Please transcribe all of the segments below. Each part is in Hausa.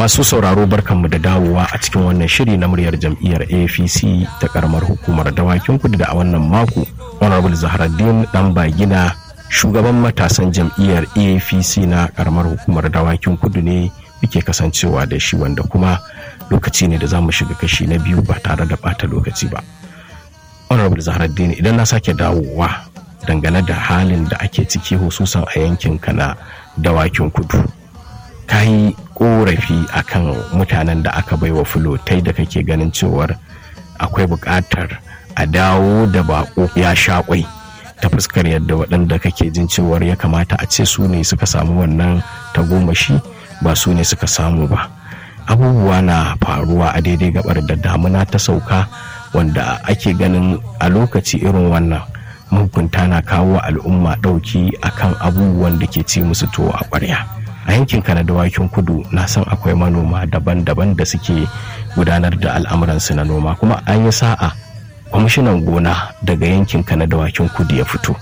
Masu sauraro barkanmu da dawowa a cikin wannan shiri na muryar jam'iyyar APC ta karamar hukumar dawakin kudu da a wannan mako Honorable Zaharaddin dan bagina shugaban matasan jam'iyyar APC na karamar hukumar dawakin kudu ne muke kasancewa da shi wanda kuma lokaci ne da za mu shiga kashi na biyu ba tare da bata lokaci ba. Honorable Zaharaddin idan na sake dawowa dangane da halin da ake ciki hususan a yankin na dawakin kudu. ka yi korafi akan mutanen da aka baiwa fulotai da kake ganin cewar akwai buƙatar a dawo da bako ya shaƙwai ta fuskar yadda waɗanda kake jin cewar ya kamata a ce su ne suka samu wannan tagomashi ba su ne suka samu ba abubuwa na faruwa a daidai gabar da damuna ta sauka wanda ake ganin a lokaci irin wannan mahukunta na kawo al'umma ɗauki akan abubuwan da ke ci musu tuwo a ƙwarya. a yankin na dawakin kudu na san akwai manoma daban-daban da suke gudanar da al'amuransu na noma kuma an yi sa'a kwamishinan gona daga yankin na dawakin kudu ya fito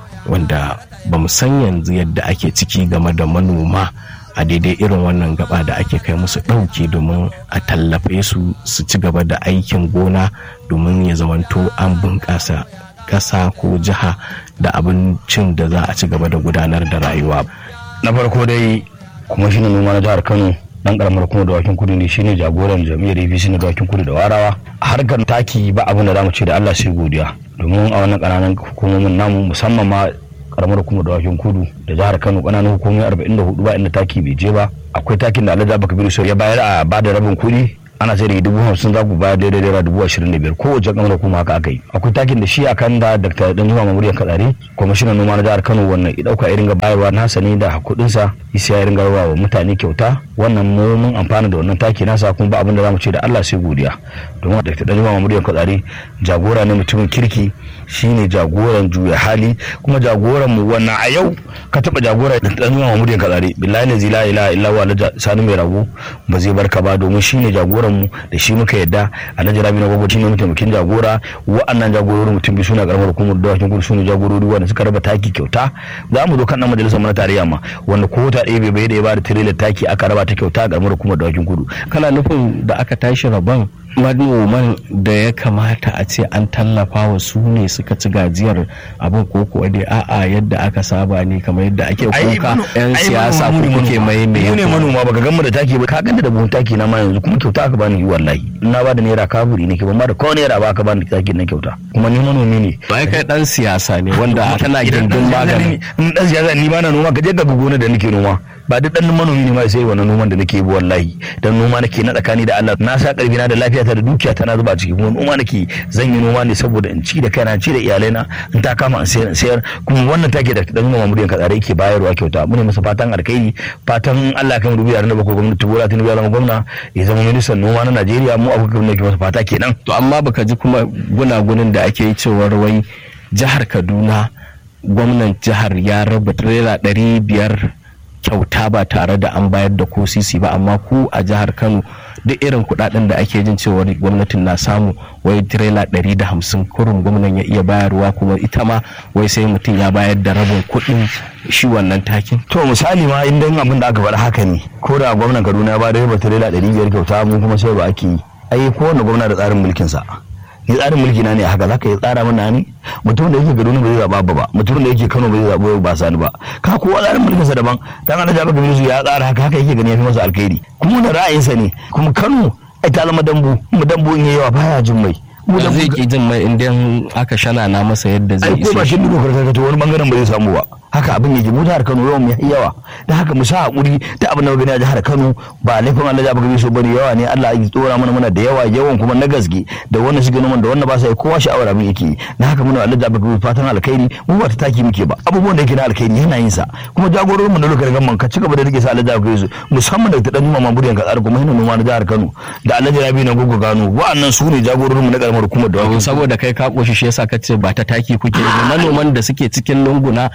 wanda ba mu san yanzu yadda ake ciki game da manoma a daidai irin wannan gaba da ake kai musu ɗauki domin a tallafe su su ci gaba da aikin gona domin ya zamanto an bunƙasa ƙasa ko jiha da abincin da za a ci gaba da gudanar da rayuwa na farko dai kuma shine noma na jihar kano dan karamar kuma da wakin kudu ne shine jagoran jami'ar apc na dawakin kudu da warawa a harkar taki ba abin da zamu ce da allah sai godiya domin a wannan kananan hukumomin namu musamman ma karamar kuma da wakin kudu da jihar kano kananan hukumomi 44 ba inda taki bai je ba akwai takin da alhaji abubakar biru ya bayar a bada rabin kuɗi ana sai da dubu hamsin za ku bayar daidai naira dubu ashirin da biyar kowace kamar kuma haka aka yi akwai takin da shi a kan da dr danjuma mamuriyan katsari kwamishinan noma na jihar kano wannan ya dauka irin bayarwa nasa ne da kuɗinsa isa ya ringa wa mutane kyauta wannan mu mun amfana da wannan taki nasa kuma ba abin da zamu ce da Allah sai godiya domin dr danjuma mamuriyan katsari jagora ne mutumin kirki shine jagoran juya hali kuma jagoran mu wannan a yau ka taba jagora da danjuma mamuriyan katsari billahi la ilaha illa huwa sani mai rago ba zai barka ba domin shine jagoran mu da shi muka yadda alhaji rabi na gwagwati ne mataimakin jagora wa'annan jagororin mutum biyu suna karamar hukumar dawakin kudu sune jagorori wanda suka raba taki kyauta za mu zo kan nan majalisar mana tarayya ma wanda ko ta ɗaya bai bai da ya bada tirelar taki aka raba ta kyauta a karamar hukumar dawakin kudu kana nufin da aka tashi rabon manoman da ya kamata a ce an tallafa wa su ne suka ci gajiyar abin ko kuwa dai a'a yadda aka saba ne kamar yadda ake kuka yan siyasa ko kuke mai mai ne manoma baka gan mu da taki ba ka ganda da buhun taki na ma yanzu kuma kyauta aka bani wallahi na ba da naira kaburi ne ke ban ma da ko naira ba ka bani taki na kyauta kuma ni manomi ne ba kai dan siyasa ne wanda kana gindin magani in dan siyasa ni ba na noma ka je ka gona da nake noma ba duk dan manomi ne ma sai wannan noman da nake yi wallahi dan noma nake na tsakani da Allah na sa karfi na da lafiyata da dukiya ta na zuba ciki kuma noma nake zan yi noma ne saboda in ci da kaina ci da iyalaina in ta kama in sayar in sayar kuma wannan take da dan noma muryan katsare yake bayarwa kyauta mu ne masa fatan alkhairi fatan Allah kan dubi yaran da bakwai gwamnati Bola Tinubu ya zama gwamna ya zama ministan noma na Najeriya mu abuka ne ke masa fata kenan to amma baka ji kuma gunagunin da ake yi cewar wai jihar Kaduna gwamnan jihar ya raba tirela ɗari biyar kyauta ba tare da an bayar da ko sisi ba amma ku a jihar kano duk irin kudaden da ake jin cewar gwamnatin na samu wai tirela ɗari da hamsin kurin gwamnan ya iya bayarwa kuma ita ma wai sai mutum ya bayar da rabin kuɗin shi wannan takin to misali ma in dan abin da aka faɗa haka ne ko da gwamnan kaduna ya ba da tirela ɗari biyar kyauta mu kuma sai ba ake yi ai kowane gwamna da tsarin mulkinsa ni tsarin mulki na ne haka zaka yi tsara mana ne mutum da yake Kaduna ba zai zaba ba mutum da yake Kano ba zai zaba ba sani ba ka kowa tsarin mulkin sa daban dan Allah ya baka milisu ya tsara haka haka yake gani ya fi masa alkhairi kuma da ra'ayinsa ne kuma Kano ai ta zama dambu mu dambu in yayi yawa baya jin mai mu da zai ki jin mai idan aka shana na masa yadda zai ai ko ba shi duka karkata wani bangaren ba zai samu ba haka abin yake mu jihar Kano yawan mu yawa da haka mu sa hakuri da abin da gani a jihar Kano ba laifin Allah ya baka so bane yawa ne Allah ya tsora mana mana da yawa yawan kuma na gaske da wanda suke noman da wanda ba sa yi kowa sha'awar abin yake na haka muna Allah ya baka fatan alkhairi mu ba ta taki muke ba abubuwan da yake na alkhairi yana yin sa kuma jagororin mu na lokacin gamman ka cigaba da rike sa Allah ya baka su musamman da ta dan numa buriyan ka tsara kuma yana noma na jihar Kano da Allah ya bi na gugu gano wa'annan su ne jagororin mu na karamar hukumar da saboda kai ka koshi shi yasa ka ce ba ta taki kuke manoman da suke cikin lunguna da suke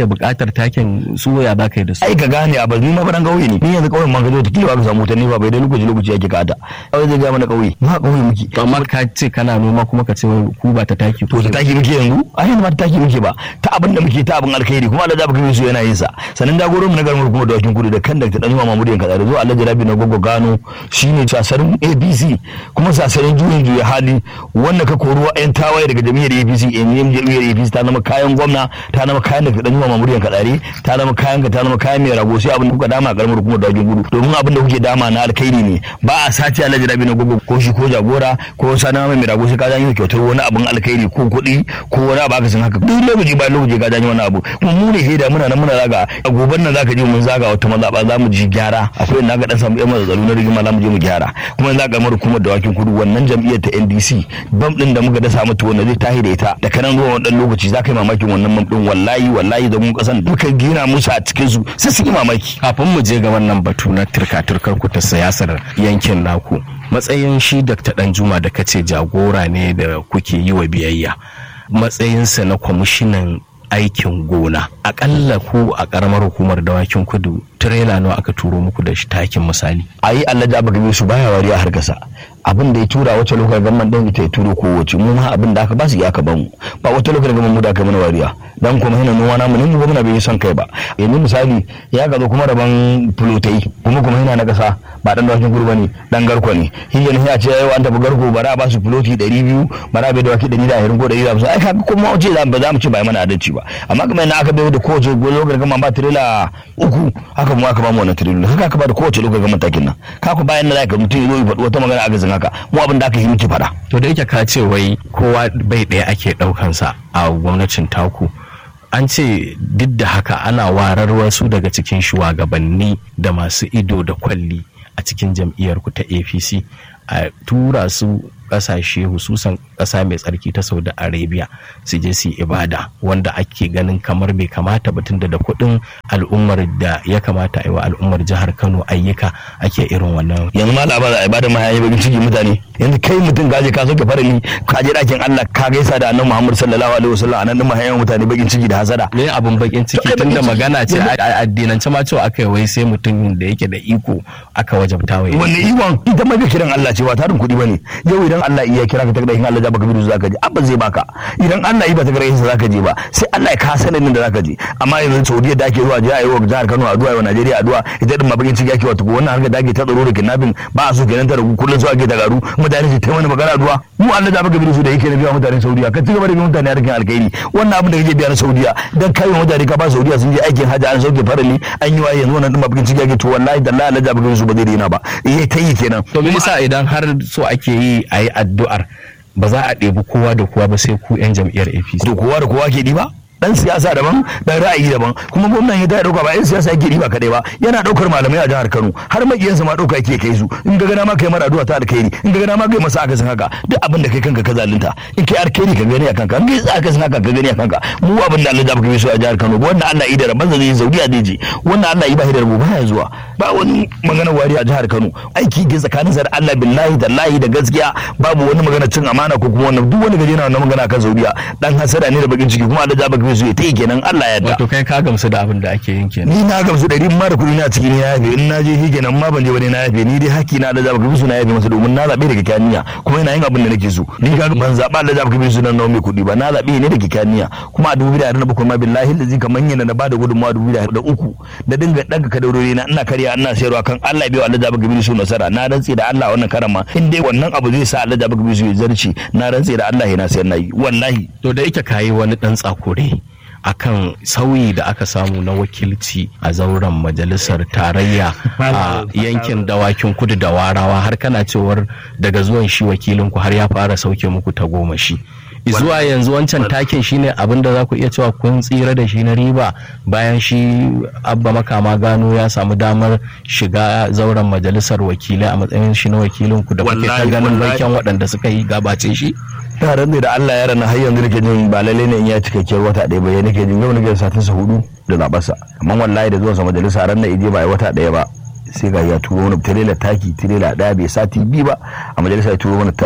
suke buƙatar takin su ya za ka yi da su ai ka gane a bazini ma fadan kauye ne ni yanzu kauyen man ka zo ta kila ka samu wutan ba bai dai lokaci lokaci yake kada kawai zai ga mana kauye ma kauye muke to amma ka ce kana noma kuma ka ce ku ba ta taki to ta taki muke yanzu a yanzu ba ta taki muke ba ta abin da muke ta abin alkhairi kuma Allah zaba kai su yana yin sa sanan jagoran mu na garin kuma da wakin kudu da kan da ta dan Mamudu yanka da zo Allah jarabi na gogo gano shine sasarin ABC kuma sasarin juyin juya hali wanda ka koruwa yan tawaye daga jami'ar APC yan jami'ar APC ta zama kayan gwamna ta zama kayan da dan Mamudu yanka dare ta zama kayan ka ta zama kayan mai rago sai abin da kuka dama a karamar kuma da wakin kudu domin abin da kuke dama na alkhairi ne ba a sace Allah jarabi na gogo ko shi ko jagora ko sana mai rago sai ka janyo kyautar wani abin alkhairi ko kuɗi ko wani abu aka san haka duk lokaci bayan lokaci ka janyo wani abu kuma mu ne heda muna nan muna zaga a goban nan zaka je mun zaga wata mazaɓa za mu ji gyara akwai inda ka dan samu yan mazazzalu na rigima za mu je mu gyara kuma za ka mara kuma da wakin kudu wannan jam'iyyar ta NDC bam din da muka dasa mata wanda zai tahi da ita da kanan zuwa wannan lokaci za ka yi mamakin wannan bam din wallahi wallahi da mun kasan duka gina musu a cikin su sai su yi mamaki kafin mu je ga wannan batu na turka-turkar ku ta siyasar yankin naku matsayin shi Dr. Danjuma da kace jagora ne da kuke yi wa biyayya matsayinsa na kwamishinan aikin gona akalla ku a karamar hukumar dawakin kudu tirela nawa aka turo muku da shi takin misali a yi allah da gabe su baya wari a harkasa abin da ya tura wacce lokacin gamman din ita ya turo ko wace mu ma abin da aka ba su ya aka bamu ba wata lokacin gamman mu da aka mana wariya dan kuma hina noma namu ne mu gwamna bai son kai ba yanzu misali ya gazo kuma rabon fulotai kuma kuma hina na kasa ba dan dawakin gudu bane dan garko ne hiyan ya ce yau an tafi garko bara ba su fuloti 200 bara bai dawaki 120 ko 150 ai kaga kuma wace za za mu ci ba mana adalci ba amma kuma yana aka bai da kowace lokacin gamman ba tirela uku haka mu aka ba mu wannan tirela haka aka ba da kowace lokacin gamman takin nan kaku bayan na zaka mutum ya zo ya faɗi wata magana aka haka mu abin da aka yi muke fada to da yake ka ce wai kowa bai ɗaya ake ɗaukansa a gwamnatin taku an ce duk da haka ana warar wasu daga cikin shugabanni da masu ido da kwalli a cikin jam'iyyar ku ta apc a tura su kasashe hususan kasa mai tsarki ta saudi arabia su je su ibada wanda ake ganin kamar bai kamata ba tunda da kuɗin al'ummar da ya kamata a yi wa al'ummar jihar kano ayyuka ake irin wannan yanzu ma labarin a ibada ma yayi bakin ciki mutane yanzu kai mutum ka je ka soke farali ka je dakin Allah ka gaisa da annabi Muhammad sallallahu alaihi wasallam anan din mahayan mutane bakin ciki da hasada me abun bakin ciki tunda magana ce a addinance ma cewa aka yi wai sai mutum da yake da iko aka wajabta wai wanne ikon ita ma kiran Allah ce ba tarin kuɗi bane yau idan Allah iya kira ka takardar Allah ja baka bidu zaka je abba zai baka idan Allah iya ba takardar sa zaka je ba sai Allah ya ka sanin da zaka je amma yanzu Saudiya da ake zuwa je ayi wa jihar Kano addu'a wa Najeriya addu'a ita din ma bakin ciki ake wato wannan harka da ake ta tsaro da kidnapping ba a so kenan ta ragu kullun su ake ta garu mutane su ta mana magana addu'a mu Allah ja baka bidu su da yake na biya mutanen Saudiya ka ci gaba da biyan mutane harkin alkhairi wannan abin da kake biya na Saudiya dan kai mutane ka ba Saudiya sun je aikin hajji an sauke farali an yi wa yanzu wannan din ma bakin ciki ake to wallahi da Allah ja baka bidu su ba zai daina ba eh ta yi kenan to me yasa idan har so ake yi ayi addu'ar ba za a ɗebi kowa da kowa ba sai ku 'yan jam'iyyar apc to kowa da kowa ke ɗiba dan siyasa daban dan ra'ayi daban kuma gwamnan ya ta dauka ba yan siyasa yake riba kadai ba yana daukar malamai a jihar Kano har makiyansa ma dauka yake kai su in ga gana ma kai mara addu'a ta alkhairi in ga gana ma kai masa akasin haka duk abin da kai kanka ka zalunta in kai alkhairi ka gani a kanka in kai akasin haka ka gani a kanka mu abin da Allah ya baka so a jihar Kano wanda Allah ya da rabban zai Saudiya zai je wanda Allah ya ba da rabu baya zuwa ba wani magana wari a jihar Kano aiki ke tsakanin sa da Allah billahi da lahi da gaskiya babu wani magana cin amana ko kuma wannan duk wani gaje na wannan magana kan Saudiya dan hasada ne da bakin ciki kuma Allah ya baka so ya tayi kenan Allah ya yarda wato kai ka gamsu da abin da ake yin kenan ni na gamsu da rin mara kuɗi na cikin ya yafe in na je shi kenan ma ban je bane na yafe ni dai haƙƙi na da zaba su na yafe masa domin na zabe da kikaniya kuma ina yin abin da nake so ni ka ban zaba da zaba su nan nawa mai kuɗi ba na zabe ne da kikaniya kuma a dubu da na bakwai ma billahi da zika manyan na bada gudunmawa dubu da uku da dinga daga kadarori na ina karya ina sayarwa kan Allah bai wa Allah zaba gabi su nasara na rantse da Allah wannan karama in dai wannan abu zai sa Allah zaba gabi su ya zarci na rantse da Allah yana sayar na yi wallahi to da yake kayi wani dan tsakure akan sauyi da aka samu na wakilci a zauren majalisar tarayya a yankin dawakin kudu da warawa har kana cewar daga zuwan shi wakilinku har ya fara sauke muku ta goma shi zuwa yanzu wancan takin shine abin da za ku iya cewa kun tsira da shi na riba bayan shi abba makama gano ya samu damar shiga zauren majalisar wakilai a matsayin shi na wakilinku da kuke ta ganin baiken waɗanda suka yi gabace shi yaran ne da Allah ya rana har yanzu nake jin ba lalle ne in ya cikakkiyar wata ɗaya ba ya nake jin yau nake satin sa hudu da zabarsa amma wallahi da zuwan sa majalisa ran na ije ba wata ɗaya ba sai ga ya turo wani tirela taki tirela ɗaya bai sati biyu ba a majalisa ya turo wani taki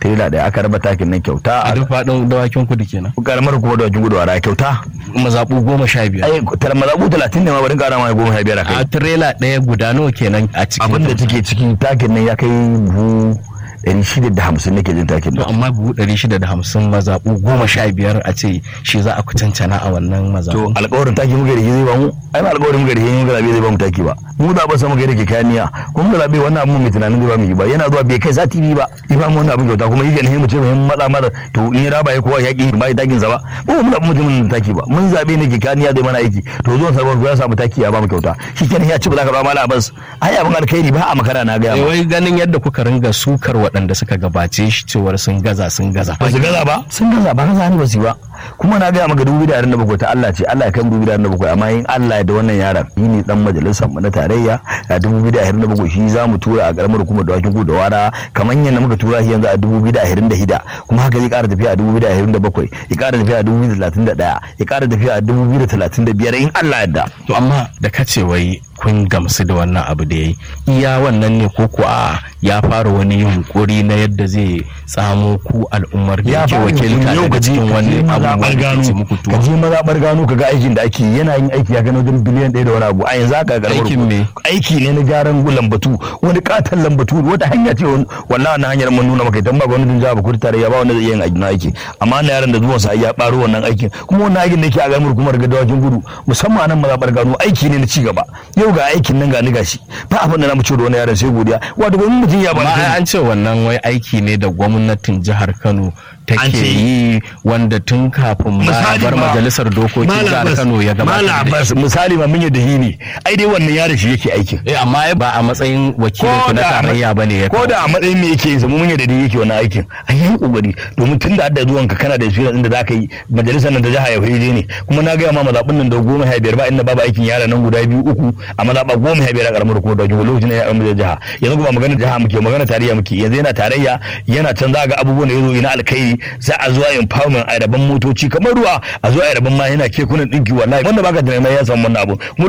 tirela ɗaya aka raba takin nan kyauta a duk faɗin dawakin kudu kenan karamar kuma dawakin kudu a kyauta mazaɓu goma sha biyar ai tar mazaɓu talatin ne ma barin ƙara ma goma sha biyar a kai a tirela ɗaya guda nawa kenan a cikin abin da take ciki takin nan ya kai buhu ɗari shida da hamsin nake jin takin to nan amma buhu ɗari shida da hamsin mazaɓu goma sha biyar a ce shi za a kucancana a wannan to mazaɓu alƙawarin taki muka da shi zai ba mu ai ba alƙawarin muka da shi muka zabe zai ba mu taki ba mu da ba sa muka da ke kayan niyya kuma muka zabe wannan abun mai tunanin zai ba mu yi ba yana zuwa bai kai sati biyu ba ya ba mu wannan abun kyauta kuma yake ne mu ce mu matsa mata to in ya raba ya kowa ya ki ba ya takin sa ba mu mun zabe mutumin da taki ba mun zabe ne ke kayan niyya zai mana aiki to zuwan sarwar ya samu taki ya ba mu kyauta shi kenan ya ci ba za ka ba mala bas ai abun alkhairi ba a makara na ga Eh, ma wai ganin yadda kuka ringa sukar waɗanda suka gabace shi cewar sun gaza sun gaza ba su gaza ba sun gaza ba gaza ne ba su yi ba kuma na gaya maka dubu da bakwai ta Allah ce Allah ya kai dubu da bakwai amma in Allah ya da wannan yaron shi ne dan majalisar mu na tarayya a dubu da bakwai shi za mu tura a karamar hukumar da wakin da wara kamar yadda muka tura shi yanzu a dubu da hida kuma haka zai kara tafiya a dubu da bakwai ya kara tafiya a dubu da talatin da ɗaya ya kara tafiya a dubu da talatin da biyar in Allah ya da. to amma da kace wai kun gamsu da wannan abu da yayi iya wannan ne ko ko a ya fara wani yunkuri na yadda zai tsamo ku al'ummar da yake wakilta daga cikin wani abubuwan da ke muku ka tuwa je mazaɓar gano ka ga aikin da ake yi. yana yin aiki ya gano wajen biliyan ɗaya da wani abu a yanzu haka karamar Aikin me? aiki ne na gyaran lambatu wani katon lambatu wata hanya ce wani- wallahi wannan hanyar mun nuna maka idan ba gwamnatin jihar Bauchi tarayya ba wanda zai iya yin aikin aiki amma na yaran da zuwan sa ya baro wannan aikin kuma wannan aikin da yake a garin hukumar gadawakin gudu musamman a nan mazaɓar gano aiki ne na ci gaba yau ga aikin nan ga ni gashi ba abin da na mu ce da wani yaran sai godiya wato gwamnatin mutum ya ba amma ai an ce wannan wai aiki ne da gwamnatin jihar Kano An take ce- yi wanda tun kafin ma a Misali bar ma- majalisar dokokin Malam jihar Abbas- Kano ya Malam gabatar da Abbas misali ma mun yadda hi ne ai dai wannan yaron shi yake aikin eh amma ai ba a matsayin wakilin ku na tarayya bane ya ko da a matsayin me yake yin mun yadda dai yake wannan aikin a yi kokari domin tun da hadda zuwanka kana da experience inda zaka yi majalisar nan ta jiha ya fahimce ne kuma na gaya ma mazaɓin nan da goma sha biyar ba inda babu aikin yara nan guda biyu uku a mazaɓa goma sha biyar a ƙaramar hukumar da wajen lokacin da ya ƙaramar jiha yanzu ba magana jiha muke magana tarayya muke yanzu yana tarayya yana can za ga abubuwan da ya zo na alkhairi za a zuwa empowerment a rabon motoci kamar ruwa a zuwa a rabon ma yana kekunan ɗinki wallahi wanda baka tunani ma ya samu wannan abu mu